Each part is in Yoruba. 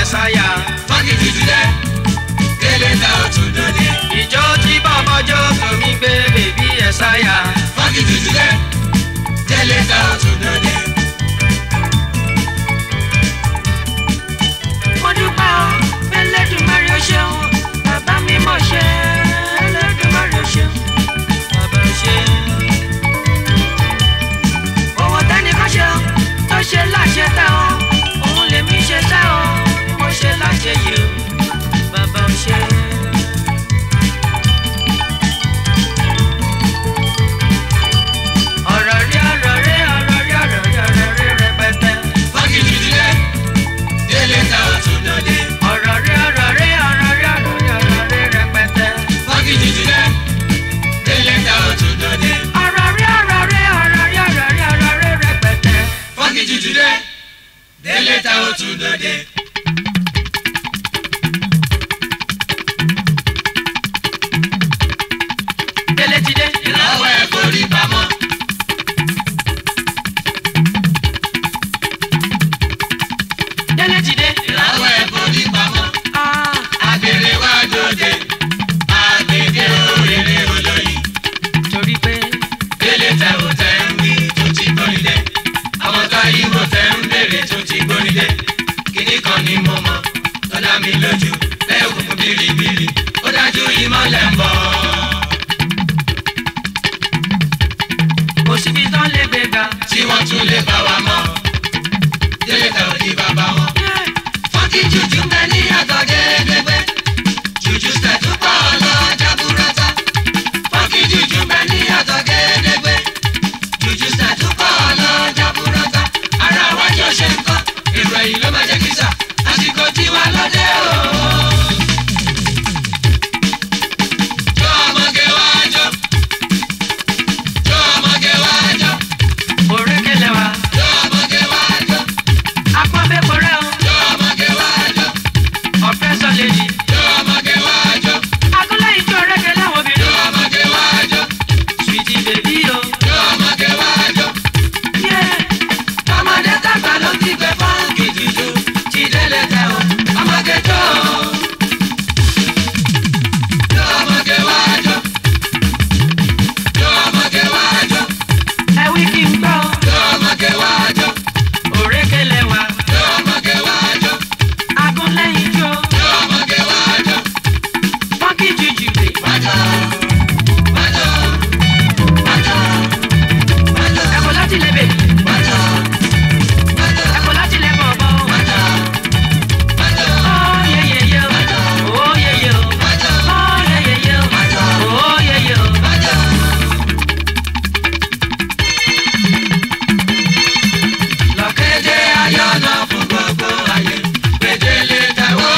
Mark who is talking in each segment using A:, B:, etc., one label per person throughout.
A: ẹ̀sáyà.
B: fọ́nkì jùjùlẹ̀ délé ta òtún dòde.
A: ìjọ tí bọ́bọ́jọ́ tòmí gbé bèbí ẹ̀sáyà.
B: fọ́nkì jùjùlẹ̀ délé ta òtún dòde.
C: mo dúpẹ́ o Elédùmarè o ṣeun bàbá mi mọ̀ ṣe Elédùmarè o ṣeun.
A: bàbá ṣe.
C: owó tẹ́nìkan ṣe o tó ṣe láṣẹ tẹ́ o òun lèmi ṣe tẹ́ o ni mo ṣe láṣẹ yìí o bàbá o ṣe.
A: ọ̀rọ̀ rí ọ̀rọ̀ rí ọ̀rọ̀ rí ọ̀rọ̀ rí ọ̀rọ̀ rí rẹpẹtẹ.
B: fọ́nkì jùjùlẹ̀ délé ta òtún dòde.
A: ọ̀rọ̀ rí ọ̀rọ̀ rí ọ̀rọ̀ rí ọ̀rọ̀ rí ọ̀rọ̀ rí rẹpẹtẹ.
B: fọ́nkì jùjùlẹ̀ délé ta òtún dòde.
A: ọ̀rọ̀ rí ọ̀rọ̀ rí ọ̀rọ̀ rí ọ̀rọ̀ rí ọ̀rọ̀ rí rẹpẹtẹ.
B: fọ́nkì jùjùlẹ̀ délé ta òtún dòde.
A: délé ti dé.
B: ìràwọ̀ ẹ̀ forí pamọ́.
A: délé ti dé.
B: ìràwọ̀ ẹ̀ forí pamọ́.
A: Ah,
B: àgbèrè wá dòde. àgbègbè òrèrè olóyin.
A: torí pé
B: délé tẹ ò tẹ ń wí tó ti gbóni dé. ọmọ ká yíbo tẹ ń béèrè tó ti gbóni dé. kíní kan ni mo mọ̀ tó dá mi lójú. lẹ́yìn òkùnkùn bìrìbìrì ó dájú ìmọ̀lẹ̀ ń bọ̀.
A: kò síbi tán lè gbé ga.
B: tí wọ́n tún lè bá wa mọ́. délé tẹ ò di bàbá wọn. fọ́nkì jùjú ń bẹ ní àtọ̀ gédégbé. jùjú tẹ̀tú pọ̀ lọ́jà búrọ́tà. fọ́nkì jùjú ń bẹ ní àtọ̀ gédégbé. jùjú tẹ̀tú pọ̀ lọ́jà búrọ́tà. ara wájú ọ̀ṣẹ́ nǹkan èrò ẹ̀yìn ló máa jẹ́ kísà. àsìkò tiwa lọ́dẹ o. jọ ọmọge wá jọ. jọ ọmọge wá jọ.
A: òrékelẹ̀ wa.
B: jọ ọmọge wá jọ.
A: apọ́nbẹ́pọ̀ rẹ̀ o.
B: jọ ọmọge wá jọ.
A: ọ̀fẹ́ sọ lèdì.
B: jọ ọmọge wá jọ.
A: agúnlẹ̀ ìjọ rẹ̀kẹ̀ láwọn
B: jọ
A: obìnrin.
B: ọmọge wá jọ.
A: sweetie baby o.
B: jọ ọmọge wá jọ.
A: Yeah.
B: ọmọdé tàgbà ló ti gbẹ fọ́ǹkì jùjú ti délé tẹ o ọmọge jọ o. jọ ọmọge wá jọ. jọ ọmọge wá jọ.
A: ẹ wí kí n gbọ́.
B: jọ ọmọge wá jọ.
A: òrékelẹ̀ wa.
B: jọ ọmọge wá jọ.
A: agúnlẹ̀ ìjọ.
B: jọ ọmọge wá jọ.
A: fọ́nkì jùjù rè.
B: wá jọ. wá jọ. wá jọ. wá jọ.
A: ẹ̀kọ́ láti lè bèbí.
B: wá jọ. wá jọ.
A: ẹ̀kọ́ láti lè bọ̀bọ̀.
B: wá jọ. wá jọ.
A: Oh yeah yeah yeah. Oh yeah yeah.
B: wá jọ.
A: Oh yeah yeah yeah. Oh yeah yeah.
B: wá jọ. lọ́kẹ́dẹ́ ayọ̀nà fún gbogbo ayé gbèdélé tẹ̀wọ́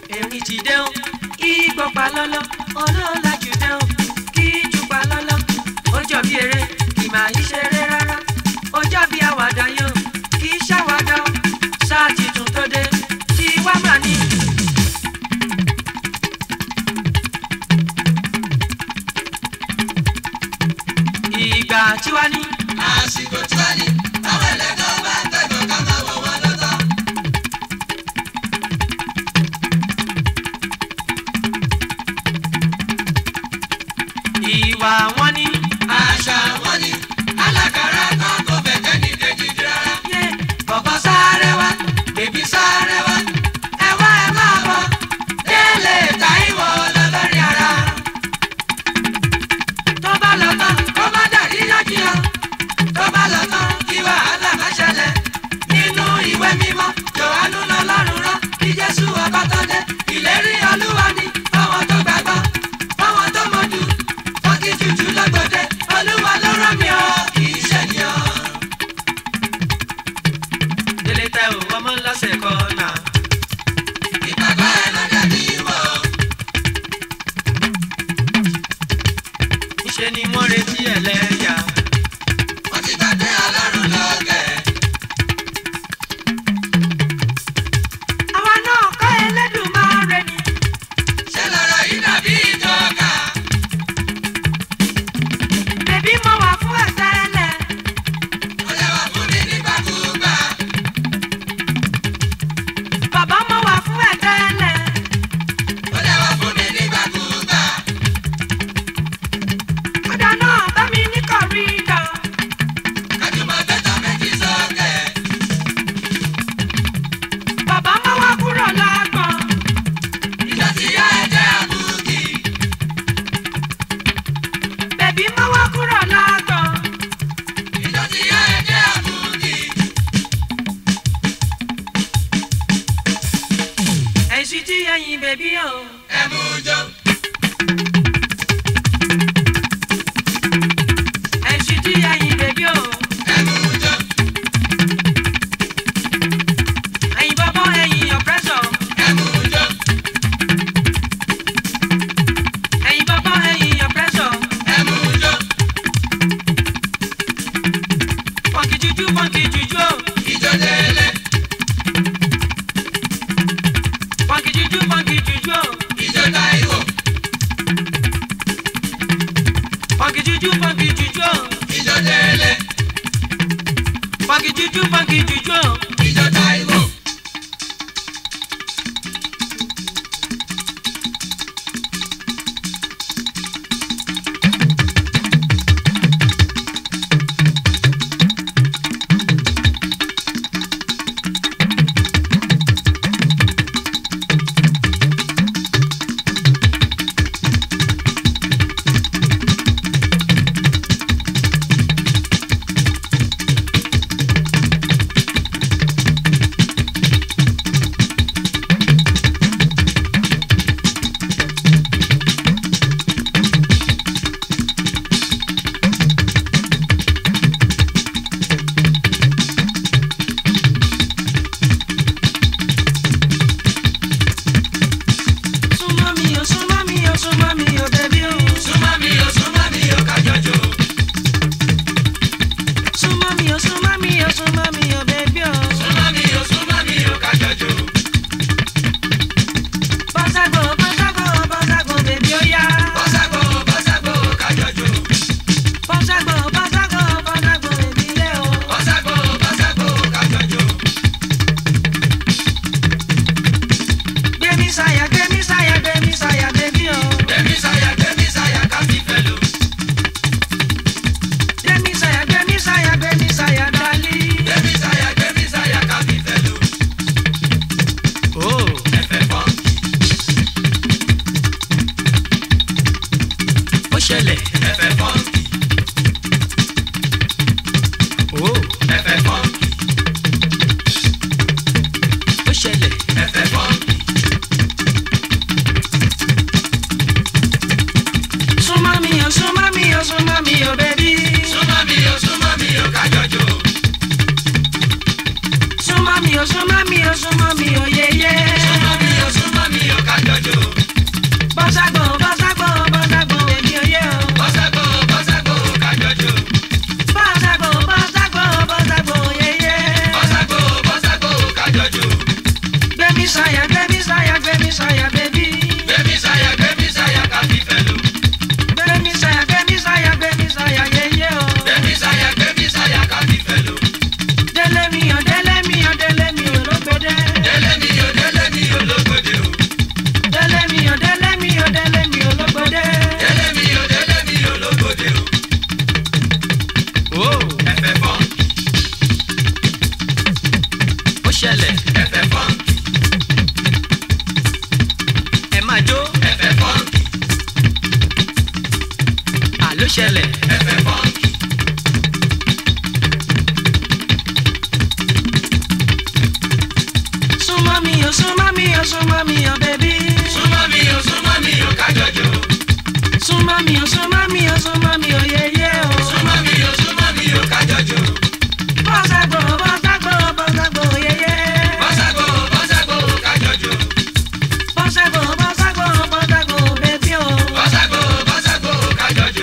C: èmi ti dé o igbó pa lọ́lọ́ olóòlà jù dé o kí jù pa lọ́lọ́ ó jọ bí eré kì máa yí ṣeré rárá ó jọ bí àwàdà yóò kì í ṣàwàdà o sáà titun tó dé tí wá mà ní. ìgbà tí wá ní.
B: àsìkò tí wá ní àwọn ẹlẹ́gàn bá ń tẹ̀gàn ká máa wọ̀ wọ́n lọ́tọ̀.
C: ìwà wọn ní.
B: àṣà wọn ni alákàrà kan kò fẹ́ kẹ́ni kejì rárá.
C: yé
B: bọ̀bọ̀ sáré wá bèbí sáré wá ẹ wá ẹ máa bọ̀ délé táìwò lọ́lọ́rin ara.
C: tó bá lọ tán
B: kó má dàrí yánkìyàn tó bá lọ tán kí wàhálà má ṣẹlẹ̀ nínú ìwé mímọ́ jòhánù lọ́lọ́run rán kí jésù ọba tó dé ìlérí olúwa ni fáwọn tó gbàgbọ́ fáwọn tó mọ̀jú wọ́n ti jùjú lọ́gbọ̀dẹ olúwa ló rán mi ọ́ kì í ṣènìyàn.
C: délé tẹ ò ọmọ lọ́sẹ̀ kan náà.
B: ìgbàgbọ́ ẹ ló dàbí wọ̀
C: níṣẹ́ ni wọ́n retí ẹlẹ́yà.
B: wọ́n ti gbàgbé ọlọ́run lọ́gẹ̀.
C: àwa náà kọ́ Ẹlẹ́dùmarè ni.
B: ṣé lọ́rọ̀ yìí dàbí ìjọka
C: bèbí mo wà fún ẹ̀sẹ̀ ẹlẹ̀.
B: ó lè wà fún mi nígbàkúgbà
C: bàbá mo wà fún ẹ̀sẹ̀ ẹlẹ̀.
B: ó lè wà fún mi nígbàkúgbà.
C: ọ̀dà náà bá mi ní kọ̀rídọ̀.
B: kájùmọ̀ gbẹ́tọ̀ méjì sókè.
C: bàbá mo wà kúrò lágbọ̀n.
B: ìdọ̀tí yá ẹ̀jẹ̀ àbùkì.
C: bèbí mo wà kúrò lágbọ̀n.
B: ìdọ̀tí yá ẹ̀jẹ̀ àbùkì.
C: ẹ̀sùn tí ẹyin bèbí o.
B: ẹ mú jó.
C: ẹ̀sùn tí ẹyin bèbí o.
B: ẹ mú jó.
C: ẹyin bọ́bọ́ ẹyin ọ̀pẹ́sọ̀.
B: ẹ mú jó.
C: ẹyin bọ́bọ́ ẹyin ọ̀pẹ́sọ̀.
B: ẹ mú jó.
C: pọ̀nkì jújú pọ̀nkì jújú o.
B: ìjọ délé.
C: pọ̀nkì jújú pọ̀nkì jújú o.
B: ìjọ táìwò.
C: gbẹmí sáyà gbẹmí sáyà bẹbí.
B: gbẹmí sáyà gbẹmí sáyà ká fífẹ́ lò.
C: gbẹmí sáyà gbẹmí sáyà gbẹmí sáyà yẹyẹ o.
B: gbẹmí sáyà gbẹmí sáyà ká fífẹ́ lò.
C: délé mi ò délé mi ò délé mi ò lógbódé.
B: délé mi ò délé mi ò lógbòde o.
C: délé mi ò délé mi ò délé mi ò lógbódé.
B: délé mi ò délé mi ò lógbòde o. ẹ̀fẹ̀ fọ́n
C: ó ṣẹlẹ̀
B: ẹ̀fẹ̀ fọ́n
C: ẹ máa jó
B: ẹ̀fẹ̀ fọ́n
C: àló ṣẹlẹ̀
B: ẹ̀fẹ̀ fọ́n.
C: súnmọ́ mi ò súnmọ́ mi ò súnmọ́ mi ò bẹbí.
B: súnmọ́ mi ò súnmọ́ mi ò kájọjọ.
C: súnmọ́ mi ò súnmọ́ mi ò súnmọ́ mi ò yẹyẹ o.
B: súnmọ́ mi ò súnmọ́ mi ò kájọjọ.
C: bọ́sàgbò bọ́sàgbò bọ́sàgbò yẹyẹ.
B: bọ́sàgbó bọ́sàgbó kájọjọ.
C: bọ́sàgbò bọ́sàgbò bọ́sàgbò bẹbí o.
B: bọ́sàgbó bọ́sàgbó kájọjọ.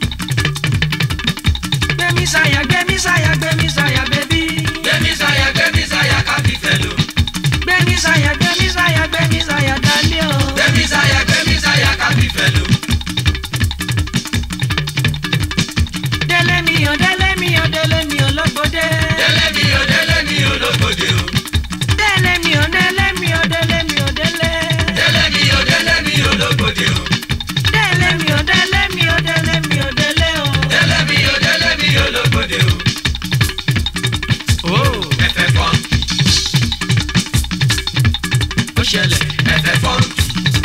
C: gbẹmí sáyà gbẹmí sáyà gbẹmí sáyà bẹbí.
B: gbẹmí sáyà gbẹmí sáyà ká fífẹ́ lò.
C: gbẹmí sáyà gbẹmí sáyà gbẹmí sáyà dálé o.
B: gbẹmí sáyà gbẹmí sáyà ká fífẹ́ lò.
C: délé mi ò délé mi ò délé mi ò lógbódé.
B: délé mi ò délé mi ò lógbòde o.
C: délé mi ò délé mi ò délé mi ò délé.
B: délé mi ò délé mi ò lógbòde o.
C: délé mi ò délé mi ò délé mi ò délé o.
B: délé mi ò délé mi ò lógbòde o. ẹ̀fẹ̀ fọ́n
C: ó ṣẹlẹ̀
B: ẹ̀fẹ̀ fọ́n